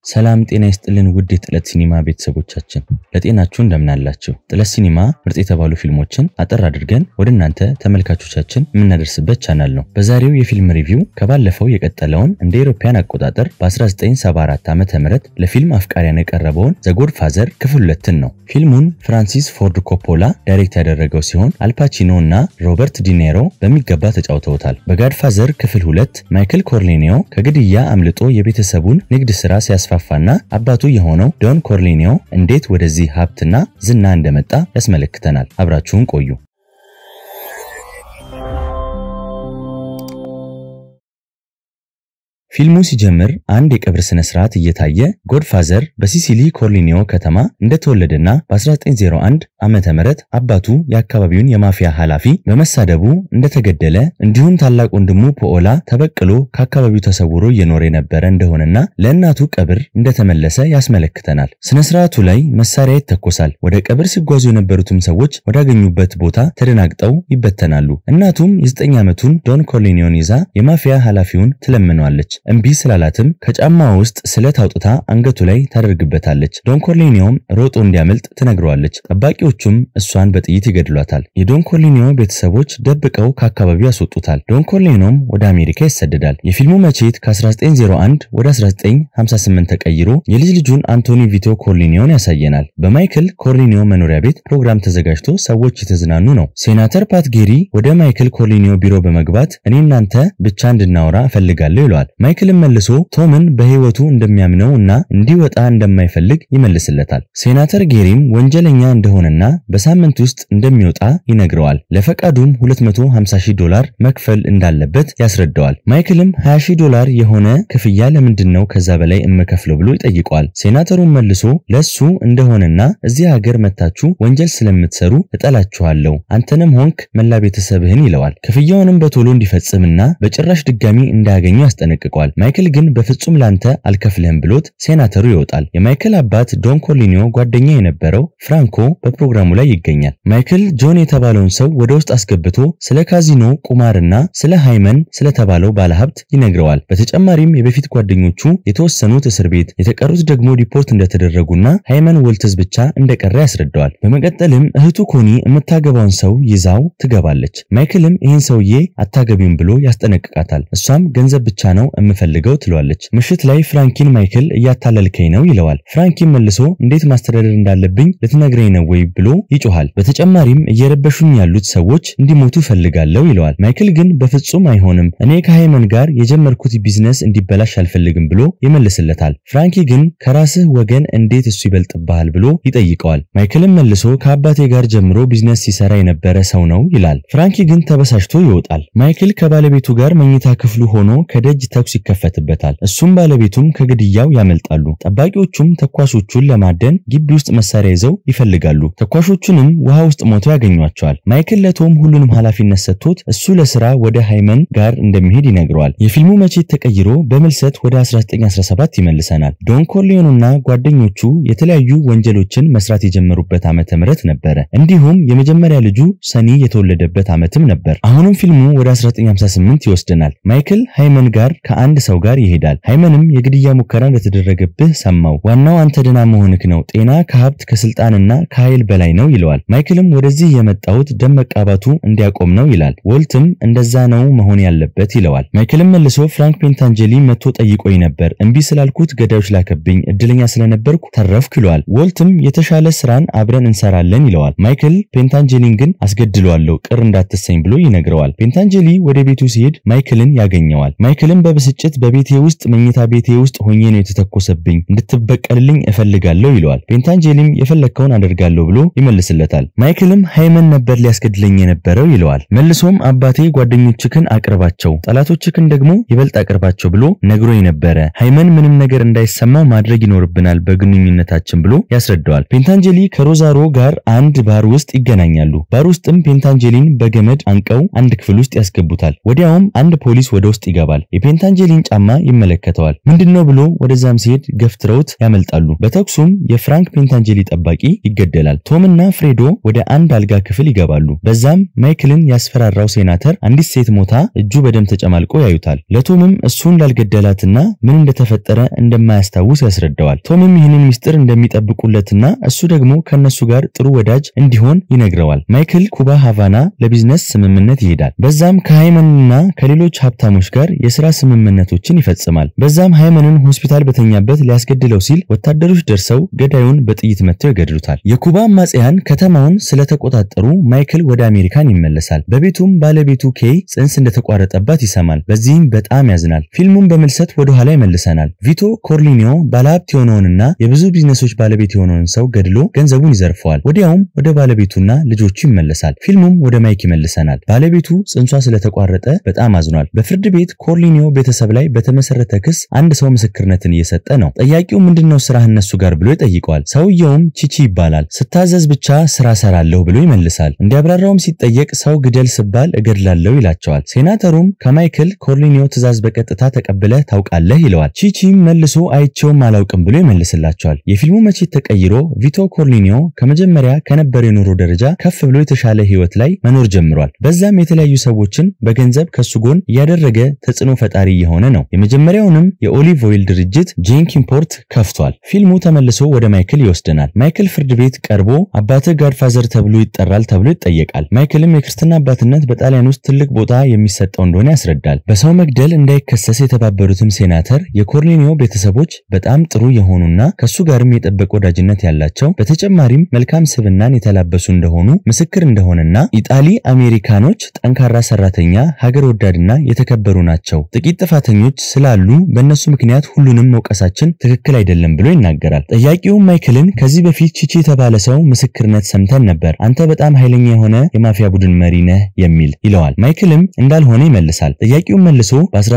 ሰላም ጤና ይስጥልን ውድ የጥለት ሲኒማ ቤተሰቦቻችን ለጤናችሁ እንደምናላችሁ። ጥለት ሲኒማ ምርጥ የተባሉ ፊልሞችን አጠር አድርገን ወደ እናንተ ተመልካቾቻችን የምናደርስበት ቻናል ነው። በዛሬው የፊልም ሪቪው ከባለፈው የቀጠለውን እንደ አውሮፓውያን አቆጣጠር በ1974 ዓ ም ለፊልም አፍቃሪያን የቀረበውን ዘጎድ ፋዘር ክፍል ሁለትን ነው። ፊልሙን ፍራንሲስ ፎርድ ኮፖላ ዳይሬክት ያደረገው ሲሆን አልፓቺኖ እና ሮበርት ዲኔሮ በሚገባ ተጫውተውታል። በጋድፋዘር ክፍል ሁለት ማይክል ኮርሌኒዮ ከግድያ አምልጦ የቤተሰቡን ንግድ ስራ ሲያስፋፋና አባቱ የሆነው ዶን ኮርሌኒዮ እንዴት ወደዚህ ሀብትና ዝና እንደመጣ ያስመለክተናል። አብራችሁን ቆዩ። ፊልሙ ሲጀምር አንድ የቀብር ስነ ስርዓት እየታየ ጎድፋዘር በሲሲሊ ኮርሊኒዮ ከተማ እንደተወለደና በ1901 ዓመተ ምህረት አባቱ የአካባቢውን የማፊያ ኃላፊ በመሳደቡ እንደተገደለ እንዲሁም ታላቅ ወንድሙ ፖኦላ ተበቅሎ ከአካባቢው ተሰውሮ እየኖረ የነበረ እንደሆነና ለእናቱ ቀብር እንደተመለሰ ያስመለክተናል። ስነ ስርዓቱ ላይ መሳሪያ ይተኮሳል። ወደ ቀብር ሲጓዙ የነበሩትም ሰዎች ወዳገኙበት ቦታ ተደናግጠው ይበተናሉ። እናቱም የ9 ዓመቱን ዶን ኮርሊኒዮን ይዛ የማፊያ ኃላፊውን ትለምነዋለች። እምቢ ስላላትም ከጫማ ውስጥ ስለት አውጥታ አንገቱ ላይ ታደርግበታለች። ዶን ኮርሌኒዮም ሮጦ እንዲያመልጥ ትነግረዋለች። ጠባቂዎቹም እሷን በጥይት ይገድሏታል። የዶን ኮርሌኒዮ ቤተሰቦች ደብቀው ከአካባቢው ያስወጡታል። ዶን ኮርሌኒዮም ወደ አሜሪካ ይሰደዳል። የፊልሙ መቼት ከ1901 ወደ 1958 ተቀይሮ የልጅ ልጁን አንቶኒ ቪቶ ኮርሌኒዮን ያሳየናል። በማይክል ኮርሌኒዮ መኖሪያ ቤት ፕሮግራም ተዘጋጅቶ ሰዎች የተዝናኑ ነው። ሴናተር ፓት ጌሪ ወደ ማይክል ኮርሌኒዮ ቢሮ በመግባት እኔ እናንተ ብቻ እንድናወራ እፈልጋለሁ ይለዋል። ማይክልም መልሶ ቶምን በሕይወቱ እንደሚያምነው እና እንዲወጣ እንደማይፈልግ ይመልስለታል። ሴናተር ጌሪም ወንጀለኛ እንደሆነና በሳምንት ውስጥ እንደሚወጣ ይነግረዋል። ለፈቃዱም 250 ዶላር መክፈል እንዳለበት ያስረዳዋል። ማይክልም 20 ዶላር የሆነ ክፍያ ለምንድን ነው ከዛ በላይ እምከፍለው ብሎ ይጠይቀዋል። ሴናተሩም መልሶ ለሱ እንደሆነና እዚህ ሀገር መታችሁ ወንጀል ስለምትሰሩ እጠላችኋለሁ፣ አንተንም ሆንክ መላ ቤተሰብህን ይለዋል። ክፍያውንም በቶሎ እንዲፈጽምና በጭራሽ ድጋሚ እንዳያገኙ ያስጠነቅቀዋል። ማይክል ግን በፍጹም ላንተ አልከፍልህም ብሎት ሴናተሩ ይወጣል። የማይክል አባት ዶን ኮርሊኒዮ ጓደኛ የነበረው ፍራንኮ በፕሮግራሙ ላይ ይገኛል። ማይክል ጆን የተባለውን ሰው ወደ ውስጥ አስገብቶ ስለ ካዚኖ ቁማርና ስለ ሃይመን ስለተባለው ባለሀብት ይነግረዋል። በተጨማሪም የበፊት ጓደኞቹ የተወሰኑት እስር ቤት፣ የተቀሩት ደግሞ ሪፖርት እንደተደረጉና ሃይመን ወልትዝ ብቻ እንደቀረ ያስረዳዋል። በመቀጠልም እህቱ ኮኒ የምታገባውን ሰው ይዛው ትገባለች። ማይክልም ይህን ሰውዬ አታገቢም ብሎ ያስጠነቅቃታል። እሷም ገንዘብ ብቻ ነው የምፈልገው ትለዋለች። ምሽት ላይ ፍራንኪን ማይክል እያታለልከኝ ነው ይለዋል። ፍራንኪን መልሶ እንዴት ማስተዳደር እንዳለብኝ ልትነግረኝ ነው ወይ ብሎ ይጮሃል። በተጨማሪም እየረበሹኝ ያሉት ሰዎች እንዲሞቱ እፈልጋለሁ ይለዋል። ማይክል ግን በፍጹም አይሆንም፣ እኔ ከሃይመን ጋር የጀመርኩት ቢዝነስ እንዲበላሽ አልፈልግም ብሎ ይመልስለታል። ፍራንኪ ግን ከራስህ ወገን እንዴት እሱ ይበልጥብሃል ብሎ ይጠይቀዋል። ማይክልም መልሶ ከአባቴ ጋር ጀምሮ ቢዝነስ ሲሰራ የነበረ ሰው ነው ይላል። ፍራንኪ ግን ተበሳጭቶ ይወጣል። ማይክል ከባለቤቱ ጋር መኝታ ክፍሉ ሆኖ ከደጅ ተኩስ ይከፈትበታል። እሱም ባለቤቱም ከግድያው ያመልጣሉ። ጠባቂዎቹም ተኳሾቹን ለማደን ግቢ ውስጥ መሳሪያ ይዘው ይፈልጋሉ። ተኳሾቹንም ውሃ ውስጥ ሞተው ያገኟቸዋል። ማይክል ለቶም ሁሉንም ኃላፊነት ሰጥቶት እሱ ለስራ ወደ ሃይመን ጋር እንደሚሄድ ይነግረዋል። የፊልሙ መቼት ተቀይሮ በምልሰት ወደ 1917 ይመልሰናል። ዶን ኮርሊዮንና ጓደኞቹ የተለያዩ ወንጀሎችን መስራት የጀመሩበት ዓመተ ምህረት ነበረ። እንዲሁም የመጀመሪያ ልጁ ሰኒ የተወለደበት ዓመትም ነበር። አሁንም ፊልሙ ወደ 1958 ይወስደናል። ማይክል ሃይመን ጋር ከአንድ ሰው ጋር ይሄዳል። ሃይመንም የግድያ ሙከራ እንደተደረገብህ ሰማው፣ ዋናው አንተ ደህና መሆንክ ነው፣ ጤና ከሀብት ከስልጣንና ከኃይል በላይ ነው ይለዋል። ማይክልም ወደዚህ የመጣሁት ደም መቃባቱ እንዲያቆም ነው ይላል። ወልትም እንደዛ ነው መሆን ያለበት ይለዋል። ማይክልም መልሶ ፍራንክ ፔንታንጀሊ መጥቶ ጠይቆኝ ነበር፣ እምቢ ስላልኩት ገዳዮች ላከብኝ፣ እድለኛ ስለነበርኩ ተረፍኩ ይለዋል። ወልትም የተሻለ ስራን አብረን እንሰራለን ይለዋል። ማይክል ፔንታንጀሊን ግን አስገድለዋለሁ ቅር እንዳትሰኝ ብሎ ይነግረዋል። ፔንታንጀሊ ወደ ቤቱ ሲሄድ ማይክልን ያገኘዋል። ማይክልም በብስጭት በቤቴ ውስጥ መኝታ ቤቴ ውስጥ ሆኜ ነው የተተኮሰብኝ እንድትበቀልልኝ እፈልጋለሁ ይለዋል። ፔንታንጀሊም የፈለግከውን አደርጋለሁ ብሎ ይመልስለታል። ማይክልም ሃይመን ነበር ሊያስገድለኝ የነበረው ይለዋል። መልሶም አባቴ ጓደኞችክን አቅርባቸው፣ ጠላቶችክን ደግሞ ይበልጥ አቅርባቸው ብሎ ነግሮኝ ነበረ። ሃይመን ምንም ነገር እንዳይሰማው ማድረግ ይኖርብናል በግንኙነታችን ብሎ ያስረዳዋል። ፔንታንጀሊ ከሮዛሮ ጋር አንድ ባር ውስጥ ይገናኛሉ። ባር ውስጥም ፔንታንጀሊን በገመድ አንቀው አንድ ክፍል ውስጥ ያስገቡታል። ወዲያውም አንድ ፖሊስ ወደ ውስጥ ይገባል። የፔንታንጀሊ የፔንታንጀሊን ጫማ ይመለከተዋል። ምንድነው ብሎ ወደዛም ሲሄድ ገፍትረውት ያመልጣሉ። በተኩሱም የፍራንክ ፔንታንጀሊ ጠባቂ ይገደላል። ቶምና ፍሬዶ ወደ አንድ አልጋ ክፍል ይገባሉ። በዛም ማይክልን ያስፈራራው ሴናተር አንዲት ሴት ሞታ እጁ በደም ተጨማልቆ ያዩታል። ለቶምም እሱን ላልገደላትና ምን እንደተፈጠረ እንደማያስታውስ ያስረዳዋል። ቶምም ይህንን ሚስጥር እንደሚጠብቁለትና እሱ ደግሞ ከነሱ ጋር ጥሩ ወዳጅ እንዲሆን ይነግረዋል። ማይክል ኩባ ሃቫና ለቢዝነስ ስምምነት ይሄዳል። በዛም ከሃይመንና ከሌሎች ሀብታሞች ጋር የስራ ስምምነቶችን ይፈጽማል። በዛም ሃይመንን ሆስፒታል በተኛበት ሊያስገድለው ሲል ወታደሮች ደርሰው ገዳዩን በጥይት መጥተው ይገድሉታል። የኩባ አማጽያን ከተማውን ስለተቆጣጠሩ ማይክል ወደ አሜሪካን ይመለሳል። በቤቱም ባለቤቱ ኬይ ጽንስ እንደተቋረጠባት ይሰማል። በዚህም በጣም ያዝናል። ፊልሙን በምልሰት ወደ ኋላ ይመልሰናል። ቪቶ ኮርሊኒዮ ባለሀብት የሆነውንና የብዙ ቢዝነሶች ባለቤት የሆነውን ሰው ገድሎ ገንዘቡን ይዘርፈዋል። ወዲያውም ወደ ባለቤቱና ልጆቹ ይመለሳል። ፊልሙም ወደ ማይክ ይመልሰናል። ባለቤቱ ጽንሷ ስለተቋረጠ በጣም አዝኗል። በፍርድ ቤት ኮርሊኒዮ ቤተሰብ ላይ በተመሰረተ ክስ አንድ ሰው ምስክርነትን እየሰጠ ነው። ጠያቂው ምንድነው ስራህ እነሱ ጋር ብሎ ይጠይቀዋል። ሰውየውም ቺቺ ይባላል። ስታዘዝ ብቻ ስራ ሰራለሁ ብሎ ይመልሳል። እንዲያብራራውም ሲጠየቅ ሰው ግደል ስባል እገድላለሁ ይላቸዋል። ሴናተሩም ከማይክል ኮርሊኒዮ ትእዛዝ በቀጥታ ተቀብለህ ታውቃለህ ይለዋል። ቺቺም መልሶ አይቼውም አላውቅም ብሎ ይመልስላቸዋል። የፊልሙ መቼት ተቀይሮ ቪቶ ኮርሊኒዮ ከመጀመሪያ ከነበረው የኑሮ ደረጃ ከፍ ብሎ የተሻለ ህይወት ላይ መኖር ጀምሯል። በዛም የተለያዩ ሰዎችን በገንዘብ ከሱ ጎን እያደረገ ተጽዕኖ ፈጣሪ የሆነ ነው። የመጀመሪያውንም የኦሊቭ ኦይል ድርጅት ጄንክ ኢምፖርት ከፍቷል። ፊልሙ ተመልሶ ወደ ማይክል ይወስደናል። ማይክል ፍርድ ቤት ቀርቦ አባትህ ጋድፋዘር ተብሎ ይጠራል ተብሎ ይጠየቃል። ማይክልም የክርስትና አባትነት በጣሊያን ውስጥ ትልቅ ቦታ የሚሰጠው እንደሆነ ያስረዳል። በሰው መግደል እንዳይከሰስ የተባበሩትም ሴናተር የኮርሊኒዮ ቤተሰቦች በጣም ጥሩ የሆኑና ከሱ ጋርም የጠበቀ ወዳጅነት ያላቸው በተጨማሪም መልካም ስብናን የተላበሱ እንደሆኑ ምስክር እንደሆነና ኢጣሊ አሜሪካኖች ጠንካራ ሰራተኛ፣ ሀገር ወዳድና የተከበሩ ናቸው። ጥቂት ጥፋተኞች ስላሉ በእነሱ ምክንያት ሁሉንም መውቀሳችን ትክክል አይደለም ብሎ ይናገራል። ጠያቂውም ማይክልን ከዚህ በፊት ቺቺ የተባለ ሰው ምስክርነት ሰምተን ነበር፣ አንተ በጣም ኃይለኛ የሆነ የማፊያ ቡድን መሪ ነህ የሚል ይለዋል። ማይክልም እንዳልሆነ ይመልሳል። ጠያቂውም መልሶ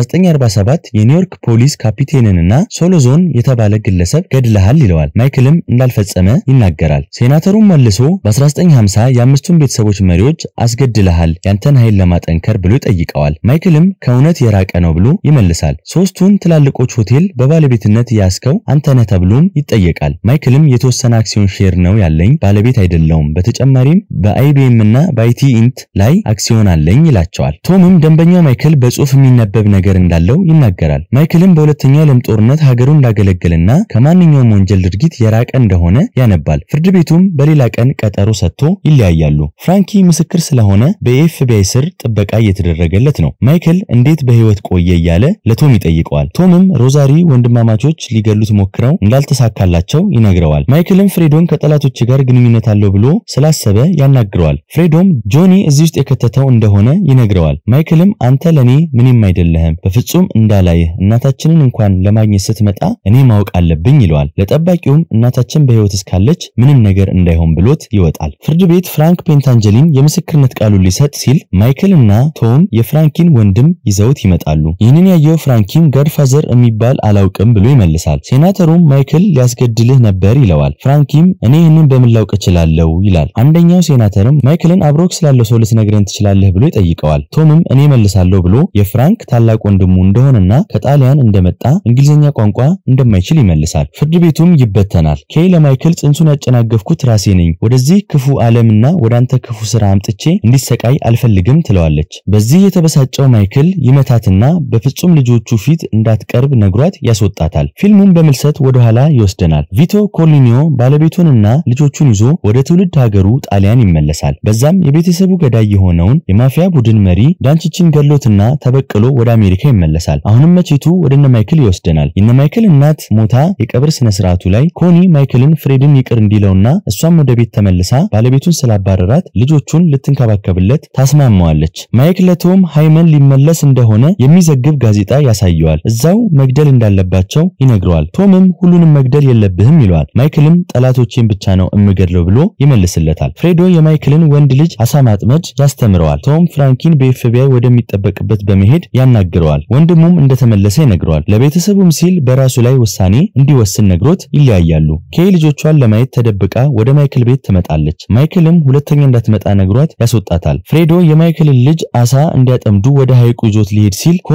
በ1947 የኒውዮርክ ፖሊስ ካፒቴንንና ሶሎዞን የተባለ ግለሰብ ገድለሃል ይለዋል። ማይክልም እንዳልፈጸመ ይናገራል። ሴናተሩም መልሶ በ1950 የአምስቱን ቤተሰቦች መሪዎች አስገድለሃል ያንተን ኃይል ለማጠንከር ብሎ ይጠይቀዋል። ማይክልም ከእውነት የራቀ ነው ብሎ ይመልሳል። ሶስቱን ትላልቆች ሆቴል በባለቤትነት ያስከው አንተ ነህ ተብሎም ይጠየቃል። ማይክልም የተወሰነ አክሲዮን ሼር ነው ያለኝ ባለቤት አይደለውም፣ በተጨማሪም በአይቢኤም እና በአይቲ ኢንት ላይ አክሲዮን አለኝ ይላቸዋል። ቶምም ደንበኛው ማይክል በጽሁፍ የሚነበብ ነገር እንዳለው ይናገራል። ማይክልም በሁለተኛው የዓለም ጦርነት ሀገሩን እንዳገለገለና ከማንኛውም ወንጀል ድርጊት የራቀ እንደሆነ ያነባል። ፍርድ ቤቱም በሌላ ቀን ቀጠሮ ሰጥቶ ይለያያሉ። ፍራንኪ ምስክር ስለሆነ በኤፍቢአይ ስር ጥበቃ እየተደረገለት ነው። ማይክል እንዴት በህይወት ቆየ እያለ ለቶም ይጠይቀዋል። ቶምም ሮዛሪ ወንድማማቾች ሊገሉት ሞክረው እንዳልተሳካላቸው ይነግረዋል። ማይክልም ፍሬዶን ከጠላቶች ጋር ግንኙነት አለው ብሎ ስላሰበ ያናግረዋል። ፍሬዶም ጆኒ እዚህ ውስጥ የከተተው እንደሆነ ይነግረዋል። ማይክልም አንተ ለኔ ምንም አይደለህም፣ በፍጹም እንዳላይህ እናታችንን እንኳን ለማግኘት ስትመጣ እኔ ማወቅ አለብኝ ይለዋል። ለጠባቂውም እናታችን በህይወት እስካለች ምንም ነገር እንዳይሆን ብሎት ይወጣል። ፍርድ ቤት ፍራንክ ፔንታንጀሊን የምስክርነት ቃሉን ሊሰጥ ሲል ማይክል እና ቶም የፍራንኪን ወንድም ይዘውት ይመጣሉ። ይህንን ያየው ፍራንኪን ጋድፋዘር የሚባል አላውቅም ብሎ ይመልሳል። ሴናተሩም ማይክል ሊያስገድልህ ነበር ይለዋል። ፍራንኪም እኔ ይህንን በምን ላውቅ እችላለሁ ይላል። አንደኛው ሴናተርም ማይክልን አብሮክ ስላለው ሰው ልትነግረን ትችላለህ ብሎ ይጠይቀዋል። ቶምም እኔ መልሳለሁ ብሎ የፍራንክ ታላቅ ወንድሙ እንደሆነና ከጣሊያን እንደመጣ እንግሊዝኛ ቋንቋ እንደማይችል ይመልሳል። ፍርድ ቤቱም ይበተናል። ኬይ ለማይክል ጽንሱን ያጨናገፍኩት ራሴ ነኝ፣ ወደዚህ ክፉ ዓለምና ወደ አንተ ክፉ ስራ አምጥቼ እንዲሰቃይ አልፈልግም ትለዋለች። በዚህ የተበሳጨው ማይክል ይመታትና በፍጹም ልጆቹ ፊት እንዳትቀርብ ነግሯት ያስወጣታል። ፊልሙን በምልሰት ወደ ኋላ ይወስደናል። ቪቶ ኮርሊኒዮ ባለቤቱንና ልጆቹን ይዞ ወደ ትውልድ ሀገሩ ጣሊያን ይመለሳል። በዛም የቤተሰቡ ገዳይ የሆነውን የማፊያ ቡድን መሪ ዳንቺችን ገሎትና ተበቅሎ ወደ አሜሪካ ይመለሳል። አሁንም መቼቱ ወደ እነ ማይክል ይወስደናል። የነ ማይክል እናት ሞታ የቀብር ስነ ስርዓቱ ላይ ኮኒ ማይክልን ፍሬድን ይቅር እንዲለውና እሷም ወደ ቤት ተመልሳ ባለቤቱን ስላባረራት ልጆቹን ልትንከባከብለት ታስማማዋለች። ማይክ ለቶም ሃይመን ሊመለስ እንደሆነ የሚዘግብ ጋዜጣ ያሳየዋል። እዛው መግደል እንዳለባቸው ይነግረዋል። ቶምም ሁሉንም መግደል የለብህም ይለዋል። ማይክልም ጠላቶቼን ብቻ ነው እምገድለው ብሎ ይመልስለታል። ፍሬዶ የማይክልን ወንድ ልጅ አሳ ማጥመድ ያስተምረዋል። ቶም ፍራንኪን በኤፍቢአይ ወደሚጠበቅበት በመሄድ ያናግረዋል። ወንድሙም እንደተመለሰ ይነግረዋል። ለቤተሰቡም ሲል በራሱ ላይ ውሳኔ እንዲወስን ነግሮት ይለያያሉ። ኬይ ልጆቿን ለማየት ተደብቃ ወደ ማይክል ቤት ትመጣለች። ማይክልም ሁለተኛ እንዳትመጣ ነግሯት ያስወጣታል። ፍሬዶ የማይክልን ልጅ አሳ እንዲያጠምዱ ወደ ሐይቁ ይዞት ሊሄድ ሲል ኮኒ መታ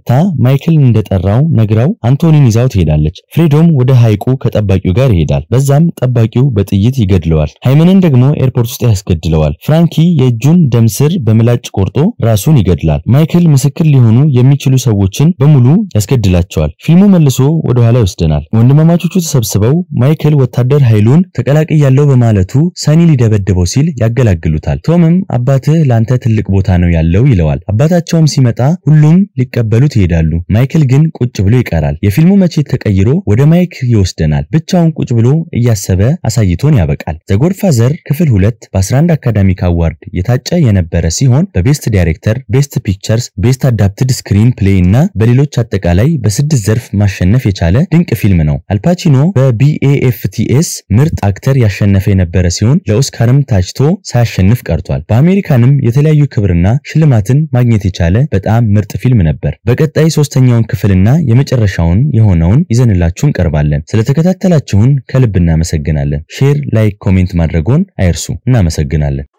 መታ ማይክል እንደጠራው ነግራው አንቶኒን ይዛው ትሄዳለች። ፍሬዶም ወደ ሐይቁ ከጠባቂው ጋር ይሄዳል። በዛም ጠባቂው በጥይት ይገድለዋል። ሃይመንን ደግሞ ኤርፖርት ውስጥ ያስገድለዋል። ፍራንኪ የእጁን ደም ስር በምላጭ ቆርጦ ራሱን ይገድላል። ማይክል ምስክር ሊሆኑ የሚችሉ ሰዎችን በሙሉ ያስገድላቸዋል። ፊልሙ መልሶ ወደ ኋላ ይወስደናል። ወንድማማቾቹ ተሰብስበው ማይክል ወታደር ኃይሉን ተቀላቅያለሁ በማለቱ ሰኒ ሊደበድበው ሲል ያገላግሉታል። ቶምም አባትህ ለአንተ ትልቅ ቦታ ነው ያለው ይለዋል። አባታቸውም ሲመጣ ሁሉም ሊቀበሉት ይሄዳሉ። ማይክል ግን ቁጭ ብሎ ይቀራል። የፊልሙ መቼት ተቀይሮ ወደ ማይክ ይወስደናል። ብቻውን ቁጭ ብሎ እያሰበ አሳይቶን ያበቃል። ዘጎድፋዘር ክፍል ሁለት በ11 አካዳሚክ አዋርድ የታጨ የነበረ ሲሆን በቤስት ዳይሬክተር፣ ቤስት ፒክቸርስ፣ ቤስት አዳፕትድ ስክሪን ፕሌይ እና በሌሎች አጠቃላይ በስድስት ዘርፍ ማሸነፍ የቻለ ድንቅ ፊልም ነው። አልፓቺኖ በቢኤኤፍቲኤስ ምርጥ አክተር ያሸነፈ የነበረ ሲሆን ለኦስካርም ታጭቶ ሳያሸንፍ ቀርቷል። በአሜሪካንም የተለያዩ ክብርና ሽልማትን ማግኘት የቻለ በጣም ምርጥ ፊልም ነበር። በቀጣይ ሶስተኛውን ክፍልና የመጨረሻውን የሆነውን ይዘንላችሁ እንቀርባለን። ስለተከታተላችሁን ከልብ እናመሰግናለን። ሼር፣ ላይክ፣ ኮሜንት ማድረጎን አይርሱ። እናመሰግናለን።